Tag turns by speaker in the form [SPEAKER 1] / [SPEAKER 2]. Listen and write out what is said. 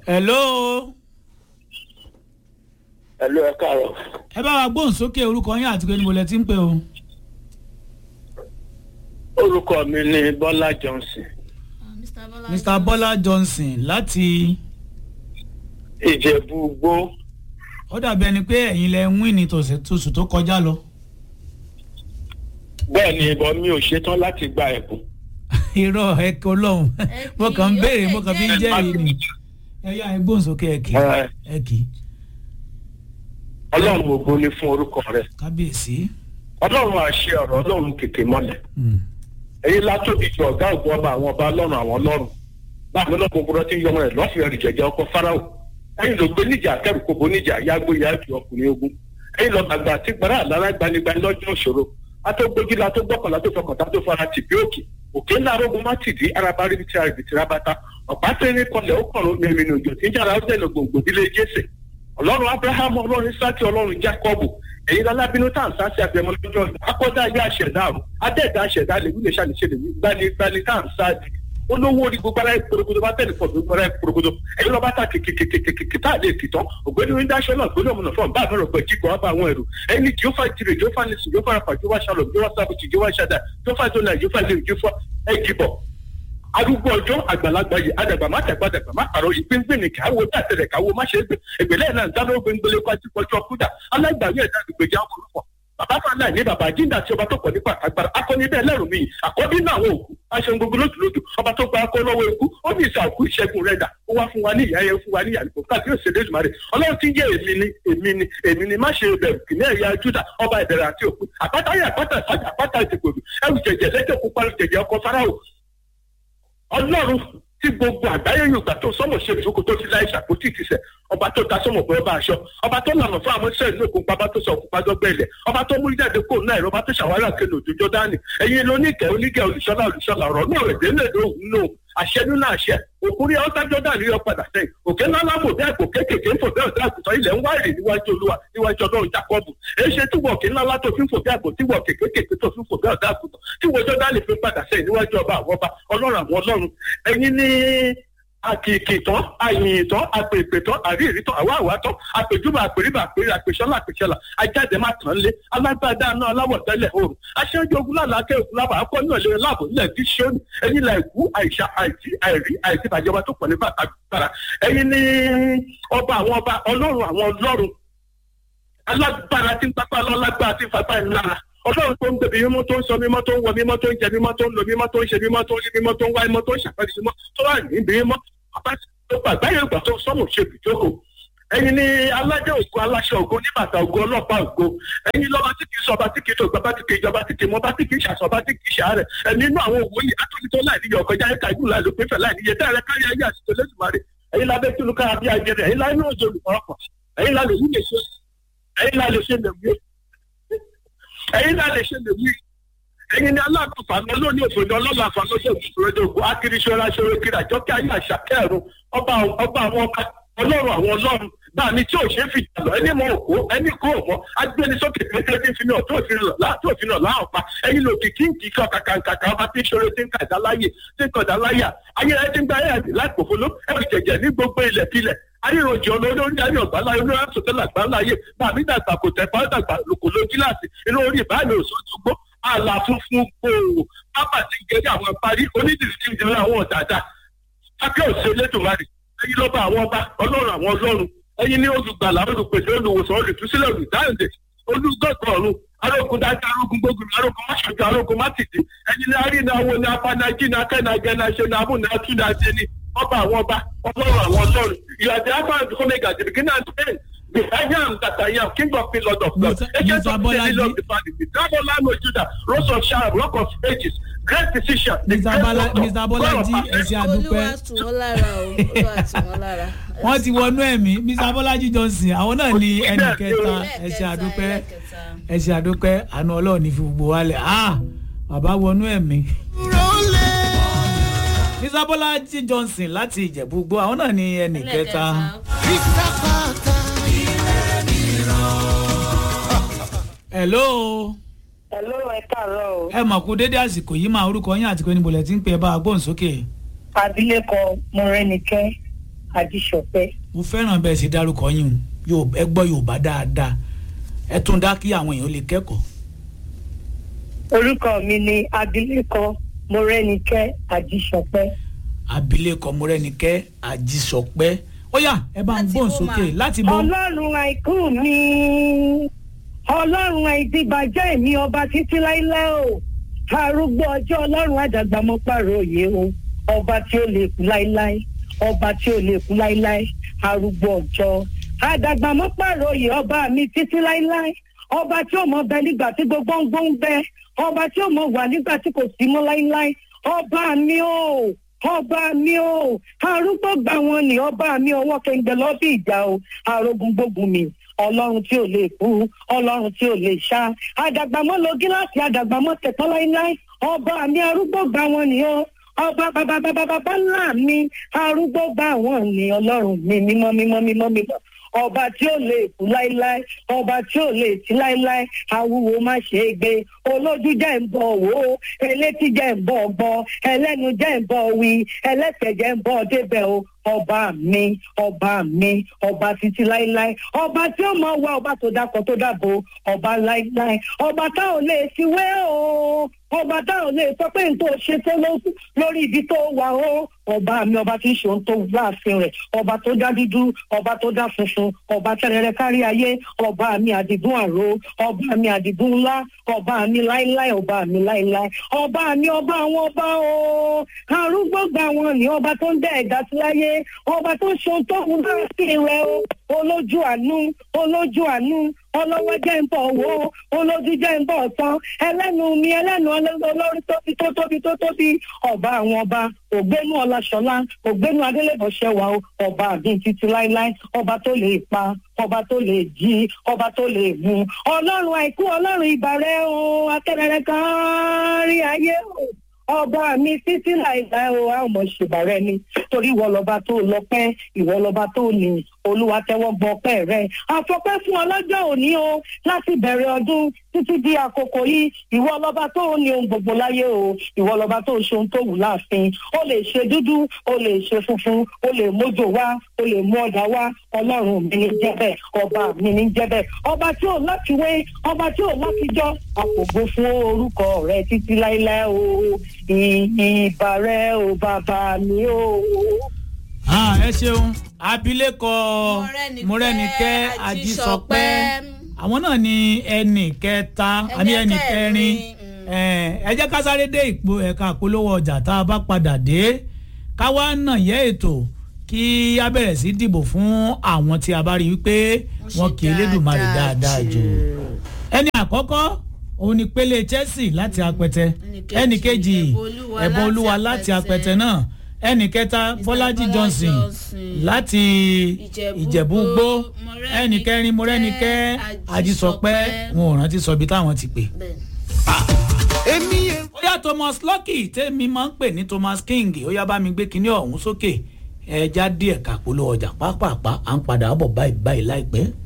[SPEAKER 1] hello
[SPEAKER 2] ẹ̀lú ẹ káàárọ̀
[SPEAKER 1] ẹ bá wa gbóhùn sókè orúkọ yín àti pé níbo lẹ ti ń pè o.
[SPEAKER 2] orúkọ mi ni bọ́lá johnson
[SPEAKER 1] mr bọ́lá johnson láti
[SPEAKER 2] ìjẹ̀bú gbó
[SPEAKER 1] ó dàbí ẹni pé ẹ̀yin lẹ ń win ní tòsí- tóṣù tó kọjá lọ.
[SPEAKER 2] bẹ́ẹ̀ ni ìbọn mi ò ṣetán láti gba ẹ̀bùn
[SPEAKER 1] irọ́ ẹ kọ́ lọ́hùn
[SPEAKER 3] Ẹ
[SPEAKER 1] mo
[SPEAKER 3] kì
[SPEAKER 1] kàn ń
[SPEAKER 3] í, ó
[SPEAKER 1] béèrè
[SPEAKER 3] lè
[SPEAKER 1] mo kàn fi ń
[SPEAKER 3] jẹ́-
[SPEAKER 1] jẹ́rìí ni ẹ yá ẹ gbóhùn sókè ẹ kì í
[SPEAKER 2] Ẹ.
[SPEAKER 1] ẹ kì í
[SPEAKER 2] ọlọ́run ògo ni fún orúkọ rẹ̀
[SPEAKER 1] kábíyèsí.
[SPEAKER 2] ọlọ́run àṣẹ ọ̀rọ̀ ọlọ́run kèké mọ́lẹ̀
[SPEAKER 1] Mm.
[SPEAKER 2] èyí látòdì ju ọ̀gá ògùn ọba àwọn ọba ọlọ́run àwọn ọlọ́run láàbí ọlọ́run gbogbo tí ń yọmọ rẹ̀ lọ́fẹ̀ẹ́ rẹ̀ jẹ̀jẹ̀ ọkọ fáráò ẹ̀yin ló gbé níjà kẹrù kóbo níjà yágbó yáàbí ọkùnrin ogun ẹ̀yin lọ gbàgbà àti gbàrà àlára gbanigbani lọ́jọ́ òṣòro atógbójúlá tó gbọ́kànlá tó fọkàntá tó fara tì bí òkè òkè ńlá arógun má tì dí araba rí ti àrèbìtì rábátá ọ̀pá tẹ́lẹ̀ kọlẹ̀ ó kọ̀rọ̀ mẹ́rin òjò tí ń jára ó dẹ̀nà gbòǹgbò dílé jésè ọlọ́run abrahamu ọlọ́run isaki ọlọ́run jacobu ẹ̀yin alábínú tá à ń sá sí abẹ́mọ lọ́jọ́ akọ́dá ayé àṣẹ̀dá àrùn adẹ́ẹ̀dá àṣẹ̀dá lè wílé ṣàlìṣe lè wí gbani gbani tá à ń sá di olówó orí gbogbo ara ìporogodo bá tẹ̀lé pọ̀ gbogbo ara ìporogodo ẹ̀yin lọ́ba ta kìkìkìkìkì tá à lè kìtàn ògbéni orí dáṣọ náà gbóná ọmọ náà fún bá àbẹ̀rẹ̀ pẹ̀ jíkọ̀ wá bá àwọn ẹ̀rù ẹ̀yin ni jehova tirè jehova nisi jehova rafa jehova shalom jehova sabuti jehova shada jehova zona jehova lè jehova ẹ̀jibọ̀ arúgbó ọjọ́ àgbàlagbà yìí àdàgbà má tẹ̀gbà dàgbà má pàrọ̀ yìí pínpín ní káwó dàtẹ̀rẹ̀ káwó má ṣe é gbé ìgbélé náà dáná ó gbẹngbẹlẹ pàtí pọjọ kúdà alágbàwí ẹ̀dá gbèjà ọkùnrin bàbá fàlà ní bàbá jíǹda tí ọba tó pọ̀ nípa agbára akọni bẹ́ẹ̀ lẹ́rù mi àkọ́bí náà àwọn òkú aṣọ gbogbo lójúlójú ọba tó gba akọ lọ́wọ́ ikú ó ní ìsà òkú ìṣẹ́gun rẹ̀ dà ó wá fún wa ní ìyá yẹn fún wa ní ìyàlùkò káàkiri òṣèlú ìjùmọ̀ rẹ̀ ọlọ́run ti ń jẹ́ èmi ni èmi ni èmi ni má ṣe bẹ̀rù kìnìún ẹ̀yà júdà ọba ìbẹ̀rẹ̀ àti òkú àpáta yẹ àpáta ìsájà àpáta ìtìpòdù ẹrù jẹjẹ lẹ́jẹ̀ pupa jẹjẹ ọkọ fáráò ọlọ́run tí gbogbo àgbáyé yorùbá tó sọmọ ṣe ìjókòó tó ti láì ṣàkóso ìtìsẹ̀ ọba tó ta sọmọ bọ́ ọba aṣọ ọba tó lànà fún àwọn iṣẹ́ ìlú òkun pàbá tó sọ òkun pàjọ gbẹ̀lẹ̀ ọba tó mú jáde kó náà ẹ̀rọ ọba tó ṣàwárà kéde òjòjò dání ẹ̀yin lóníkẹ́ oníkẹ́ olùṣọ́lá olùṣọ́lá ọ̀rọ̀ náà rẹ̀ délé lóhùn náà àṣẹ nínú àṣẹ òkúri ọ́sájọ́ dà ní ọ̀padà sẹ́yìn òkè ńlá lábò bí àpò kéékèèké ń fò bí ọ̀dọ́ àgùntàn ilẹ̀ ń wáyé níwájú olúwa níwájú ọlọ́run jacob èyí ṣe tí wọ̀ọ̀kì ńlá látò fi ń fò bí àpò tí wọ̀ọ̀kì kéékèèké tó fi ń fò bí ọ̀dọ́ àgùntàn tí wọ́jọ́ dá lè fi padà sẹ́yìn níwájú ọba àwọn ọba ọlọ́run àwọn ọlọ́run ẹ̀yin ní àkìkì tán àyìn tán àpèpè tán àríyìn tán àwa àwa tán àpèjúbà àpèrìbà àpèrè àpèsọ́lá àpèsọ́lá ajáde má tàn lé alágbádá náà aláwọ̀ tẹ́lẹ̀ oòrùn aṣáájú ogun lálàákẹ́ òkú lábàá akọ́ náà lè láàbò nílẹ̀ tí ṣóni ẹ̀yin là ìkú àìsà àìsí àìrí àìsí ìbàjọba tó pọ̀ nípa àgbàrá ẹ̀yin ní ọba àwọn ọba ọlọ́run àwọn ọlọ́run alágbára tí ń pápá lọ́lágbára tí ń fapá ẹ̀ lára ọlọ́run tó ń gbẹ̀bí mímọ́ tó ń sọ mímọ́ tó ń wọ mímọ́ tó ń jẹ mímọ́ tó ń lo mímọ́ tó ń ṣe mímọ́ tó ń rí mímọ́ tó ń wá mímọ́ tó ń ṣàpẹ́rẹ́ mímọ́ tó wà níbi mímọ́ bàbá tó gbà gbáyé ìgbà tó sọ́mù ṣe bìjókòó ẹ̀yin ni aládé ògo aláṣẹ ògo níbàtà ògo ọlọ́pàá ògo ẹ̀yin lọ́ba tí kì í sọba tí kì í tó gbàgbá tí kì í jọba tí kì í mọba tí kì í ṣàṣọba tí kì í ṣàárẹ̀ ẹ̀yin inú àwọn òwò yìí atúnitọ́ láì níyọ ọkọjá ẹ̀ka ìlú láì lópin fẹ̀ láì níyẹ dára kárí ayé àti tẹlẹsùmarè ẹ̀yin lábẹ́ tí olùkọ́ àbí ajẹrẹ ẹ̀yin láì ní òjò olùkọ́rọ̀pọ̀ ẹ̀yin lá lè yí lè ṣe ẹ̀yin lá lè ṣe lè wí ẹ̀yin lá lè ṣe lè wí ẹ̀yin ni aláàbò fàánù lónìí òfin ọlọ́lá fàánù lójú ìṣòro ògùn akiriṣọ́ra ṣòro kiri àjọkẹ́ ayé àṣà kẹrùn ọba ọba àwọn ọba ọlọ́run àwọn ọlọ́run bá mi tí ò ṣe é fi jà lọ ẹni mọ òkú ẹni kó òmọ agbẹnisókè pẹ̀lú tí ń fi náà tó òfin lọ láti òfin náà láwọn pa ẹyin ló kìkì ń kì í kọ kàkàkàkà ọba tí ìṣòro ti ń kà dá láyè tí ń kọ̀ dá láyà ayé ẹ ti ń gba ayé àti láìpòfolo ẹrù jẹjẹ ní gbogbo ilẹ̀ kílẹ̀ ayéròjì olórí ayé ọ̀gbá láyé olórí àtúntẹ̀ làgbá láyé bàmí dàgbà kò tẹ̀ pọ́ dàgbà lòkò ló gíláàsì inú orí ìbáàmì òṣòṣùgbó àlà funfun gbòòrò pápá ti ń gẹ́gẹ́ àwọn parí onídìrí ti ń jẹun àwọn ọ̀dàdà akẹ́ọ̀sẹ̀ lẹ́dùnmarì ẹ̀yin lọ́ba àwọn ọba ọlọ́run àwọn ọlọ́run ẹ̀yin ní olùgbàlà olùpèsè olùwòsàn olùtúsílẹ̀ olùdáǹdè olùgbọ̀gbọ̀ ọ̀run arógun dájú arógun gbógun arógun máṣojú arógun mátìdì ẹ̀yin ní arínà wo ní apánájí ní akẹ́nàjẹ́ náà ṣe ní abúlé atúndàjẹ́ ní ọba àwọn ọba ọlọ́run àwọn ọlọ́run ìyàtọ̀ afárá tó mẹ́gà the beginning and the end the I am that I am king of the lord of lords
[SPEAKER 1] Mr.
[SPEAKER 2] agent of the
[SPEAKER 1] Bolaji.
[SPEAKER 2] lily of the valley the dragon lamb of judah rose of sharon rock of ages great physician the
[SPEAKER 1] Mr.
[SPEAKER 2] great
[SPEAKER 1] Bala-
[SPEAKER 2] doctor
[SPEAKER 1] Mr. Bolaji,
[SPEAKER 2] God of
[SPEAKER 1] ẹ ṣe àdúpẹ́.
[SPEAKER 3] olúwa tù wọ́n lára o olúwa tù wọ́n lára.
[SPEAKER 1] wọ́n ti wọnú ẹ̀mí mr bọ́lájí johnson àwọn náà ní ẹnì kẹta ẹ ṣe àdúpẹ́
[SPEAKER 3] ẹlẹ́kẹta.
[SPEAKER 1] ẹ ṣe àdúpẹ́ àánú ọlọ́run ní fi gbogbo wálẹ̀ ah bàbá wọnú ẹ̀mí. mr bọ́lájí johnson láti ìjẹ̀bú gbọ́ àwọn náà ní ẹnì kẹta. hello
[SPEAKER 4] Hello, ẹ káàárọ̀ o.
[SPEAKER 1] ẹ mọ̀ kú dédé àsìkò yìí máa orúkọ yín àti pé níbo lẹ ti ń pè é bá a gbóhùn sókè.
[SPEAKER 4] Abilékọ Mọ́rẹ́nikẹ́ àdìsọpẹ́.
[SPEAKER 1] mo fẹ́ràn bẹ́ẹ̀ sì dárúkọ yín o Yóò- ẹ gbọ́ yorùbá dáadáa ẹ tún dá kí àwọn èèyàn lè kẹ́kọ̀ọ́.
[SPEAKER 4] orúkọ mi ni abilékọ mọ́rẹ́nikẹ́ àdìsọpẹ́.
[SPEAKER 1] abilékọ mọ́rẹ́nikẹ́ àjísọpẹ́ ó yá ẹ bá ń
[SPEAKER 3] Láti
[SPEAKER 1] gbóhùn
[SPEAKER 3] bó
[SPEAKER 1] sókè
[SPEAKER 3] ma?
[SPEAKER 1] láti bọ́.
[SPEAKER 4] ọlọ́run àìkú mi ọlọ́run àìdíbàjẹ́ mi ọba títí láíláí o arúgbó ọjọ́ ọlọ́run àdàgbà mọ́ pààrọ̀ òye o ọba tí ó lè kú láíláí ọba tí ó lè kú láíláí arúgbó ọjọ́ àdàgbà mọ́ pààrọ̀ òye ọba mi títí láíláí ọba tí ó mọ bẹ nígbà tí gbogbo ń gbó ń bẹ ọba tí ó mọ wà nígbà tí kò sí mọ́ láíláí ọba mi o ọba mi o arúgbó gbà wọn ni ọba mi ọwọ́ kẹ̀ǹgbẹ́ lọ́bí ìjà o arógun gbógun mi ọlọ́run tí ò lè kú ọlọ́run tí ò lè ṣá àdàgbàmọ́ lo gíláàsì àdàgbàmọ́ tẹ̀tọ́ láíláí ọba mi arúgbó gbà wọn ni o ọba bàbá bàbá bàbá ńlá mi arúgbó gbà wọn ni ọlọ́run mi mímọ́ mímọ́ mímọ́ mímọ́ ọba tí ó lè kú láíláí ọba tí ó lè tí láíláí awúwo má ṣe é gbé olójú jẹ́ ń bọ̀ wò ó elétí jẹ́ ń bọ̀ gbọ́ ẹlẹ́nu jẹ́ ń bọ̀ wí ẹlẹ́sẹ̀ jẹ́ ń bọ̀ débẹ̀ o ọba mi ọba mi ọba títí láíláí ọba tí ó mọ wá ọba tó dákọ tó dábò ọba láíláí ọba tá ò lè fiwé o ọba tá ò lè sọ pé n tó ṣe tó ló- lórí ibi tó wà o ọba mi ọba tí ń ṣe ohun tó wù láàfin rẹ̀ ọba tó dá dúdú ọba tó dá funfun ọba tẹrẹrẹ kárí ayé ọba mi àdìgún àrò ọba mi àdìgún ńlá ọba mi láíláí ọba mi láíláí ọba mi ọba àwọn ọba o arúgbó gbà wọn ni ọba tó ń dẹ ẹ̀dá sí láyé ọba tó ń ṣe ohun tó wù láàfin rẹ̀ o olójú àánú olójú àánú ọlọ́wọ́ jẹ́ ń bọ̀ wó olójú jẹ́ ń bọ̀ tán ẹlẹ́nu mi ẹlẹ́nu olórí tóbi tó tóbi tó tóbi ọba àwọn ọba ògbénu ọláṣọlá ògbénu adélébọ̀ṣẹ́wà o ọba àbí títí láíláí ọba tó lè pa ọba tó lè jí ọba tó lè mú ọlọ́run àìkú ọlọ́run ìbàrẹ̀ o akẹ́rẹ́rẹ́ kan rí ayé o ọba mi títí láìláì o a ò mọ̀ ṣèbàrẹ́ ni torí ìwọ lọba tó lọ́pẹ́ ìwọ lọba tó ní olúwa tẹ́wọ́ gbọ́ ọpẹ́ rẹ̀ àfọpẹ́ fún ọlọ́jọ́ òní o láti bẹ̀rẹ̀ ọdún títí di àkókò yìí ìwọ lọba tó ní ohun gbogbo láyé o ìwọ lọba tó ṣe ohun tó wù láàfin o lè ṣe dúdú o lè ṣe funfun o lè mójò wá o lè mú ọ̀dà wá ọlọ́run mi ní jẹ́bẹ̀ ọba mi ní jẹ́bẹ̀ ọba tí ò láti wé ọba tí ò láti jọ àpògbó fún orúkọ rẹ títí láíláí o ìbà rẹ o bàbá mi o.
[SPEAKER 1] Ah, ẹ ṣeun abilékọ mọ́rẹ́nikẹ́ àjísọpẹ́ àwọn náà ni ẹnì kẹta àmì ẹnì kẹrin ẹ jẹ́ ká sáré dé ipò ẹ̀ka àpolówó ọjà tá a bá padà dé ká wá nà yẹ ètò kí a bẹ̀rẹ̀ sí dìbò fún àwọn tí a bá rí wípé wọn kì í lédùmarè dáadáa jù ẹni àkọ́kọ́ òun ni pélé Chelsea láti apẹtẹ ẹnì kejì ẹ̀bùn olúwa láti apẹtẹ náà ẹnì kẹta bọ́lájí johnson láti ìjẹ̀bú gbó ẹnì kẹrin mọ́rẹ́nikẹ́ àjísọpẹ́ wọn ò rántí sọ ibi táwọn ti pè. ó yá thomas lucky tèmi máa ń pè ní thomas king ó yá bá mi gbé kinní ọ̀hún sókè ẹja díẹ̀ kàpolówó ọjà pápápá à ń padà bọ̀ báyìí báyìí láìpẹ́.